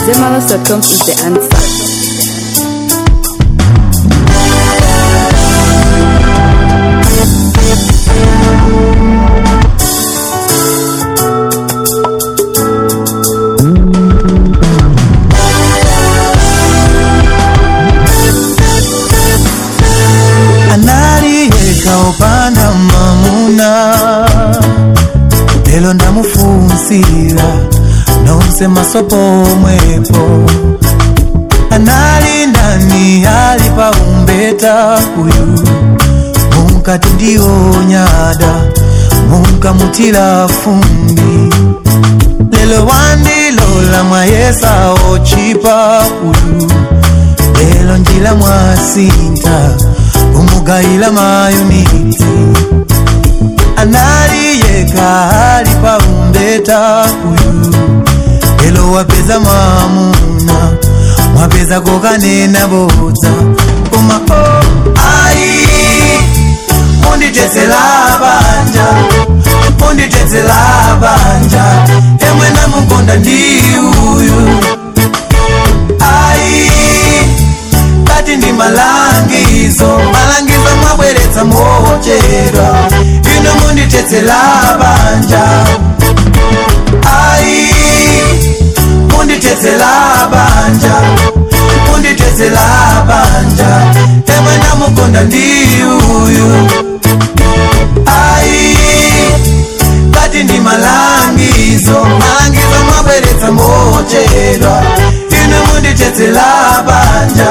Zemalas.com is the answer. analiyeka upanda mamuna lelo ndamufunsira nonse masopo mwepo anali ndani ali paumbeta uyu munkati ndiyo nyada munkamutira fumbi lelo wandilola mwayesa ochipa uyu lelo njila mwasinta umugayila mayuniti analiyeka ali paumbeta uyu lelo wapeza mamuna mwapeza kokanena bodza koma o ai munditetsela banja munditetsela banja emwe namukonda ndi uyu ai kati ndi malangizo malangizo mwabweretsa mochedwa ino munditetsela banja ai munditetsela banja munditetsela banja emwe namukonda ndi uyu ai kati ndi malangizo malangizo mwabweretsa mochedwa ino munditetsela banja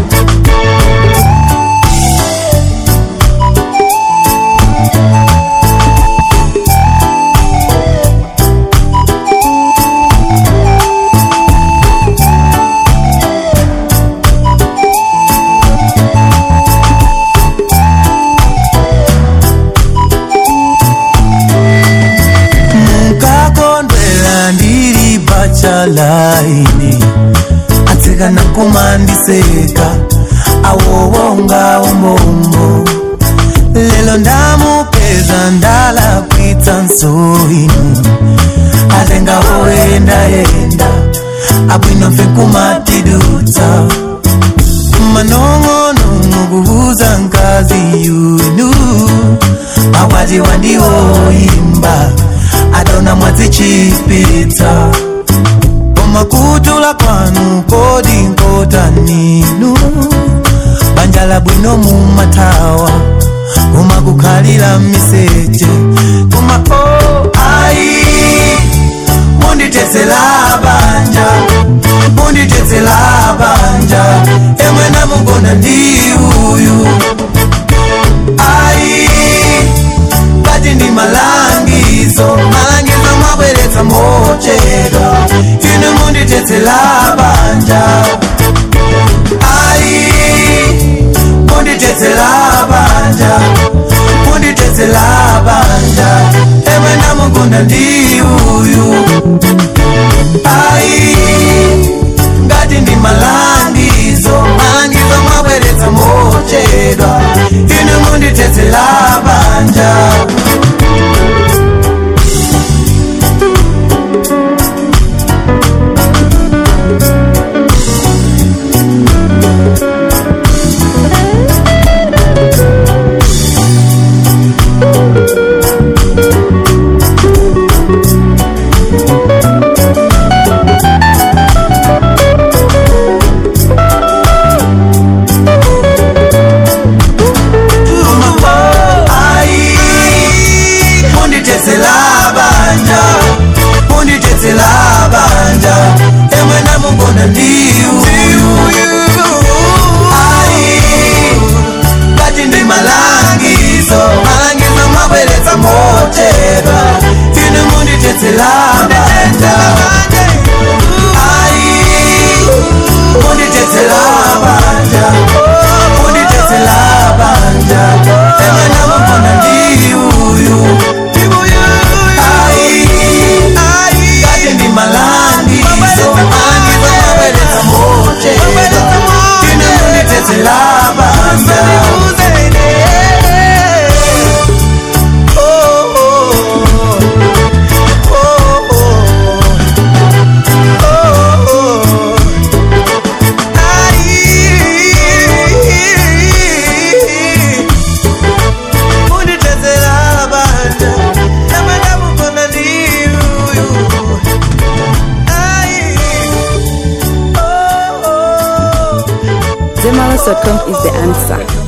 mukakondwela ndiri pachalaini atsikana kumandiseka awowonga umbombo lelo ndamupeza ndalakwitsa nsoinu atenga oyendayenda abwino mfe kumatidutsa manong'onong'o kubuza nkazi yunu makwati wandiwoyimba adona mwadzichipitsa komakutula kwanu kodi nkota ninu banja la bwino mumathawa umakukhalira miseche koma o ai munditetsela banja munditetsela banja emwe namukonda ndi uyu ai kati ndi malangizo malangizo mwabweretsa mochedwa inu munditetsela banja ai munditetsela banja munditetsela banja emwe namukonda ndi uyu ai ngati ndi malangizo malangizo mwabweretsa mochedwa inu munditetsela banja Soundsloves.com is the answer.